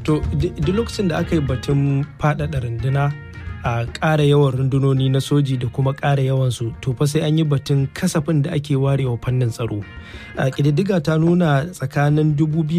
to duk lokacin da aka yi batun faɗaɗa runduna a ƙara yawan rundunoni na soji da kuma ƙara yawansu to fa sai an yi batun kasafin da ake warewa fannin tsaro a ƙididdiga ta nuna tsakanin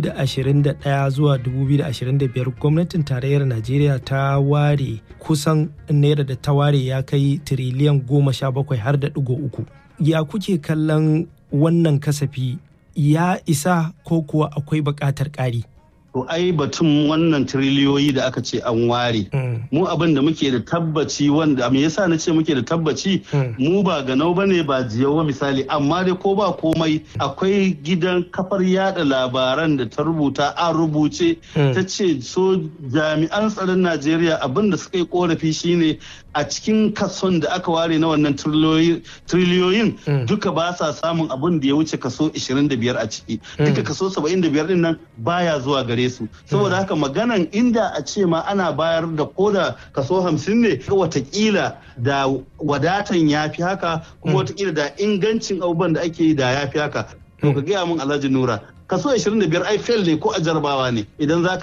2021 zuwa 2025 gwamnatin tarayyar najeriya ta ware kusan naira da ta ware ya kai tiriliyan goma sha bakwai har da ɗigo uku ya kuke kallon wannan kasafi ya isa ko kuwa akwai buƙatar ƙari To ai batun wannan tiriliyoyi da aka ce an ware. Mu abin da muke da tabbaci wanda me yasa na ce muke da tabbaci mu ba ganau ba ne ba jiyawa misali amma dai ko ba komai akwai gidan kafar yada labaran da ta rubuta an rubuce ta ce so jami'an tsaron Najeriya abin da suka yi korafi shine a cikin kason da aka ware na wannan tiriliyoyin duka ba sa samun abin da ya wuce kaso 25 a ciki. Duka kaso 75 din nan baya zuwa gare su saboda haka maganan inda a ce ma ana bayar da koda kaso hamsin ne watakila da wadatan ya fi haka kuma watakila da ingancin abubuwan da ake yi da ya fi haka to ka gaya min alhaji nura kaso 25 ai fail ne ko a jarabawa ne idan za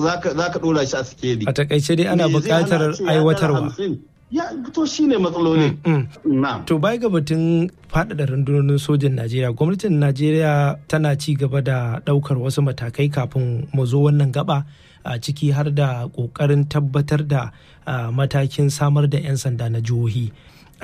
ka dora shi a sikeli a takaice dai ana buƙatar aiwatarwa ya to shine matsaloli. To bai ga batun faɗaɗa rundunonin sojin Najeriya, gwamnatin Najeriya tana ci gaba da ɗaukar wasu matakai kafin mu zo wannan gaba a ciki har da ƙoƙarin tabbatar da matakin samar da 'yan sanda na jihohi.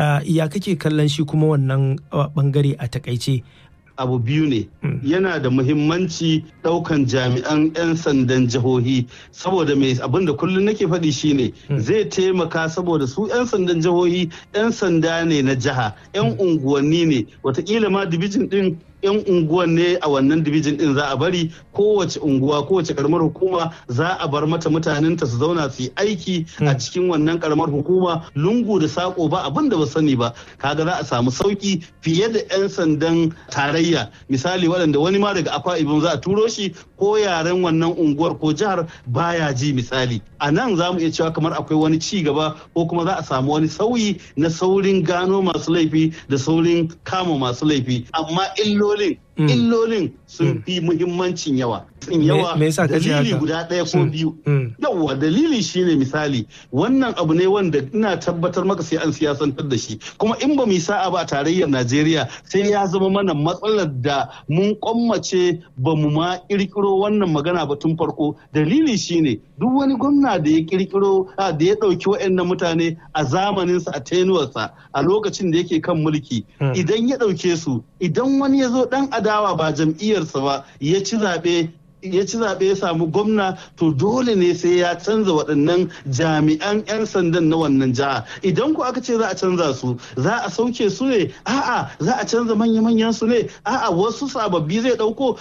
Ya kake kallon shi kuma wannan bangare a takaice abu biyu ne yana da muhimmanci daukan jami'an 'yan sandan jihohi saboda mai abin da kullum nake faɗi shine zai taimaka saboda su 'yan sandan jihohi 'yan sanda ne na jiha 'yan unguwanni ne watakila ma dibijin din 'yan unguwan ne a wannan dibijin din za a bari kowace unguwa kowace karamar hukuma za a bar mata mutanenta su zauna su yi aiki a cikin wannan karamar hukuma lungu da sako ba abin da ba sani ba kaga za a samu sauki fiye da 'yan sandan tarayya misali waɗanda wani ma daga akwa ibin za a turo shi ko yaren wannan unguwar ko jihar baya ji misali a nan za mu iya cewa kamar akwai wani ci gaba ko kuma za a samu wani sauyi na saurin gano masu laifi da saurin kama masu laifi amma illolin illolin sun fi muhimmancin yawa yawa dalili guda ɗaya ko biyu yawa dalili shine misali wannan abu ne wanda ina tabbatar maka sai an siyasantar da shi kuma in ba mu sa'a ba a tarayyar najeriya sai ya zama mana matsalar da mun kwammace ba mu ma kirkiro wannan magana ba tun farko dalili shine duk wani gwamna da ya kirkiro da ya ɗauki waɗannan mutane a zamaninsa a tenuwarsa a lokacin da yake kan mulki idan ya ɗauke su idan wani ya zo ɗan adawa ba jam'iyyarsa ba ya ci zaɓe ya ci zaɓe ya samu gwamna to dole ne sai ya canza waɗannan jami'an 'yan sandan na wannan jiha idan ku aka ce za a canza su za a sauke su ne a'a za a canza manya-manyan su ne a'a wasu sababbi zai ɗauko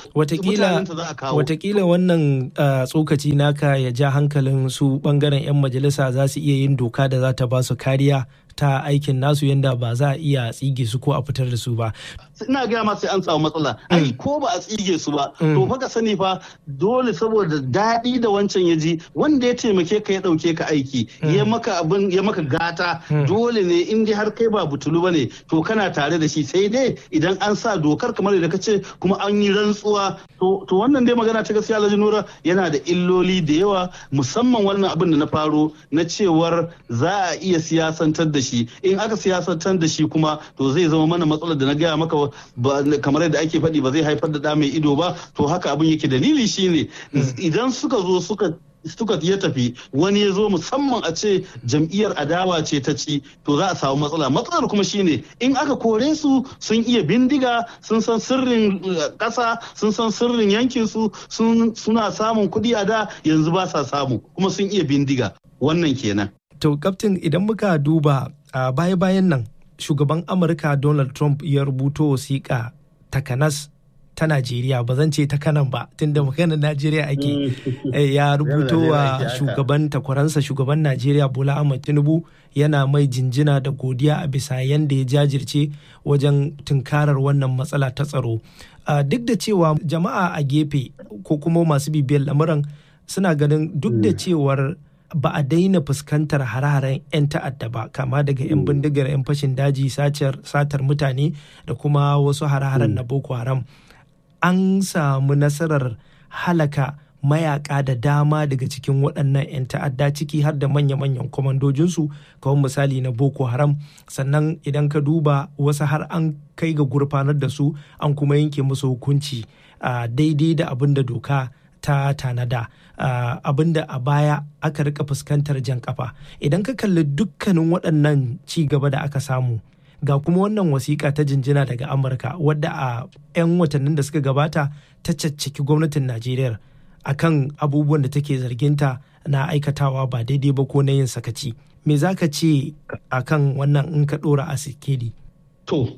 watakila wannan tsokaci naka ya ja hankalin su bangaren 'yan majalisa za su iya yin doka da za ta ba su kariya ta aikin nasu yadda ba za a iya tsige su ko a fitar da su ba. Ina gaya ma sai an samu matsala. Ai ko ba a tsige su ba. To fa ka sani fa dole saboda daɗi da wancan ya ji wanda ya taimake ka ya ɗauke ka aiki ya maka abin ya maka gata dole ne in dai har kai ba butulu bane to kana tare da shi sai dai idan an sa dokar kamar da ka ce kuma an yi rantsuwa to wannan dai magana ta gaskiya Alhaji Nura yana da illoli da yawa musamman wannan abin da na faro na cewar za a iya siyasantar da shi in aka siyasantar da shi kuma to zai zama mana matsalar da na gaya maka kamar yadda ake faɗi ba zai haifar da ɗa mai ido ba to haka abin yake dalili shine idan suka zo suka suka ya tafi wani ya zo musamman a ce jam'iyyar adawa ce ta ci to za a samu matsala matsalar kuma shine in aka kore su sun iya bindiga sun san sirrin ƙasa sun san sirrin yankin su suna samun kuɗi a da yanzu ba sa samu kuma sun iya bindiga wannan kenan to kaftin idan muka duba a baya-bayan nan shugaban amurka donald trump ya rubuto wasiƙa takanas ta Najeriya ba zan ce ta kanan ba tunda maganar Najeriya ake ya rubuto wa shugaban takwaransa shugaban Najeriya Bola Ahmed Tinubu yana mai jinjina da godiya a bisa yanda ya jajirce wajen tunkarar wannan matsala ta tsaro. Duk da cewa jama'a a gefe ko kuma masu bibiyar lamuran suna ganin duk da cewar ba a daina fuskantar hare-haren 'yan ta'adda ba kama daga 'yan bindigar 'yan fashin daji satar mutane da kuma wasu hare-haren na boko haram an samu nasarar halaka mayaka da dama daga cikin waɗannan 'yan ta'adda ciki har da manya-manyan kwamandojinsu kawai misali na boko haram sannan idan ka duba wasu har an kai ga gurfanar da su an kuma yanke musu hukunci daidai da abin da doka ta tanada abin da a baya aka rika fuskantar jan kafa idan ka kalli dukkanin waɗannan ci gaba da aka samu ga kuma wannan wasiƙa ta jinjina daga amurka wadda a 'yan watannin da suka gabata ta caccaki gwamnatin najeriya akan abubuwan da take zarginta na aikatawa ba daidai ba ko na yin sakaci me za ka ce akan wannan in ka ɗora a sikeli to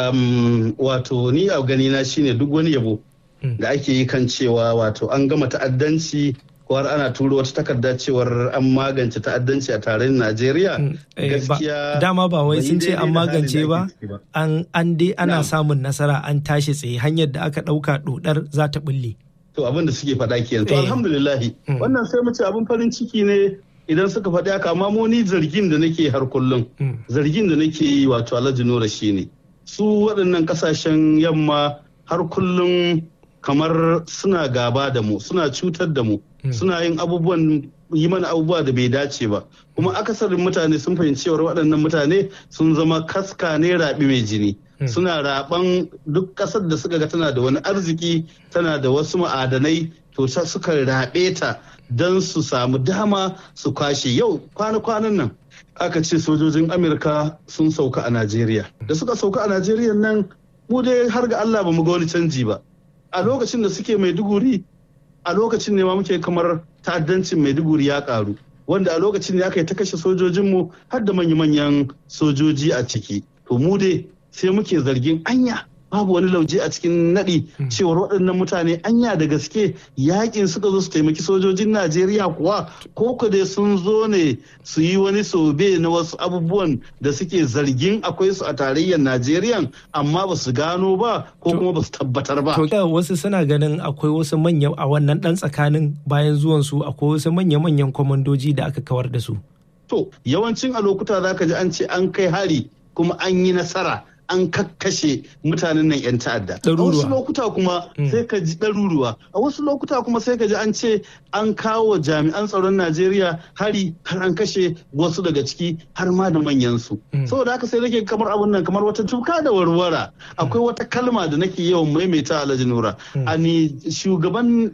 wato ni a ganina shine duk wani yabo da ake yi kan cewa wato an gama ta'addanci ko har ana turo wata takarda cewar an magance ta'addanci a tarayyar Najeriya gaskiya dama ba wai sun ce an magance ba an dai ana samun nasara an tashi tsaye hanyar da aka ɗauka dodar za ta bulle to abin da suke faɗa kenan to alhamdulillah wannan sai mu ce abin farin ciki ne idan suka faɗi haka amma mu ni zargin da nake har kullum zargin da nake yi wato Alhaji Nura shine su waɗannan kasashen yamma har kullum kamar suna gaba da mu suna cutar da mu suna yin abubuwan yi mana abubuwa da bai dace ba kuma akasarin mutane sun fahimci cewar waɗannan mutane sun zama kaska ne raɓi mai jini suna raɓan duk ƙasar da suka ga tana da wani arziki tana da wasu ma'adanai to suka raɓe ta don su samu dama su kwashe yau kwana-kwanan nan aka ce sojojin amurka sun sauka a najeriya da suka sauka a najeriya nan mu dai har ga allah ba mu ga wani canji ba a lokacin da suke maiduguri a lokacin ne ma muke kamar ta'addancin maiduguri ya karu wanda a lokacin ne aka yi ta kashe sojojinmu har da manya-manyan sojoji a ciki to mu dai sai muke zargin anya babu wani lauje a cikin naɗi cewar waɗannan mutane anya da gaske yakin suka zo su taimaki sojojin najeriya kuwa ko ku dai sun zo ne su yi wani sobe na wasu abubuwan da suke zargin akwai su a tarayyar najeriya amma ba su gano ba ko kuma ba su tabbatar ba to wasu suna ganin akwai wasu manyan a wannan ɗan tsakanin bayan zuwan su akwai wasu manya-manyan kwamandoji da aka kawar da su to yawancin a lokuta za ka ji an ce an kai hari kuma an yi nasara an kakkashe mutanen nan 'yan ta'adda. A wasu lokuta kuma sai ka ji ɗaruruwa. A wasu lokuta kuma sai ka ji an ce an kawo jami'an tsaron Najeriya hari har an kashe wasu daga ciki har ma da manyansu. Saboda haka sai nake kamar abun nan kamar wata tuka da warwara. Akwai wata kalma da nake yawan maimaita Alhaji Nura. Ani shugaban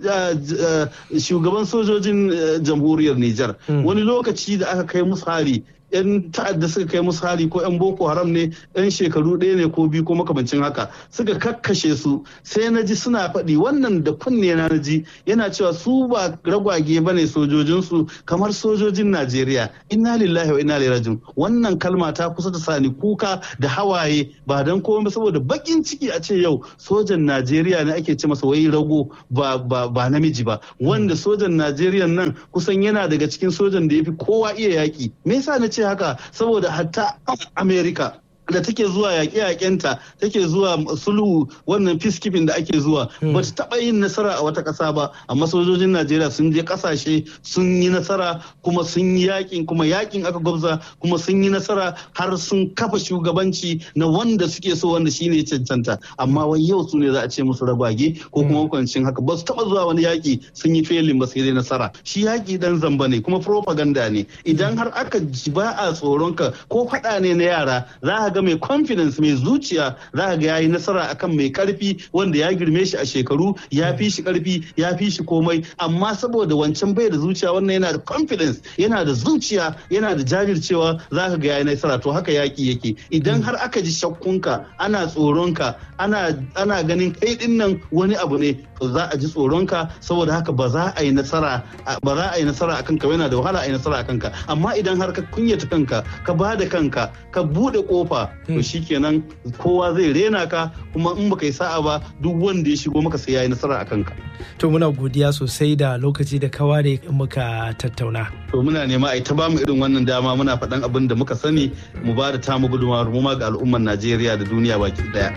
shugaban sojojin jamhuriyar Nijar. Wani lokaci da aka kai musu hari 'yan ta'adda suka kai musu hari ko 'yan boko haram ne 'yan shekaru ɗaya ne ko biyu ko makamancin haka suka kakkashe su sai na ji suna faɗi wannan da kunne na ji yana cewa su ba ragwage ba ne sojojinsu kamar sojojin najeriya inna lillahi wa inna ilaihi rajiun wannan kalma ta kusa ta sani kuka da hawaye ba dan komai saboda bakin ciki a ce yau sojan najeriya ne ake ce masa wai rago ba ba namiji ba wanda sojan najeriya nan kusan yana daga cikin sojan da ya fi kowa iya yaki me yasa na ce haka saboda hatta america da take zuwa yaƙe-yaƙenta take zuwa sulhu wannan peacekeeping da ake zuwa ba ta taɓa yin nasara a wata ƙasa ba amma sojojin najeriya sun je ƙasashe sun yi nasara kuma sun yi yaƙin kuma yaƙin aka gwabza kuma sun yi nasara har sun kafa shugabanci na wanda suke so wanda shine cancanta amma wai yau su ne za a ce musu ragwage ko kuma hukuncin haka ba su taɓa zuwa wani yaƙi sun yi felin ba sai dai nasara shi yaƙi dan zamba ne kuma propaganda ne idan har aka ba a tsoronka ko faɗa ne na yara za a ga mai confidence mai zuciya za ga yayi nasara akan mai karfi wanda ya girme shi a shekaru ya fi shi karfi ya fi shi komai amma saboda wancan bai da zuciya wannan yana da confidence yana da zuciya yana da jajircewa za ka ga yayi nasara to haka yaki yake idan har aka ji shakkunka ana tsoronka ana ana ganin kai din nan wani abu ne to za a ji tsoronka saboda haka ba za a yi nasara ba za a yi nasara akan ka yana da wahala a yi nasara akan ka amma idan har ka kunyata kanka ka ba da kanka ka bude kofa to shikenan kowa zai rena ka kuma in baka yi sa'a ba duk wanda ya shigo maka sai ya yi nasara a kanka. To muna godiya sosai da lokaci da kawa da muka tattauna. To muna nema a ta bamu irin wannan dama muna faɗan abin da muka sani mu ba da tamu gudunmawar mu ma ga al'ummar Najeriya da duniya baki daya.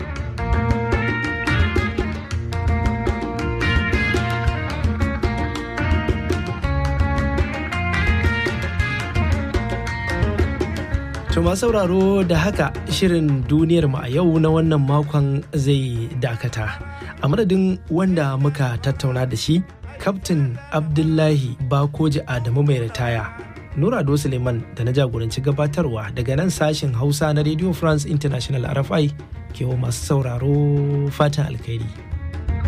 To sauraro da haka shirin duniyar mu a yau na wannan makon zai dakata. A madadin wanda muka tattauna da shi Kaftin Abdullahi Bakoji Adamu mai ritaya. Nura Ado Suleiman da na jagoranci gabatarwa daga nan sashen Hausa na Radio France International RFI ke wa masu sauraro fatan alkhairi.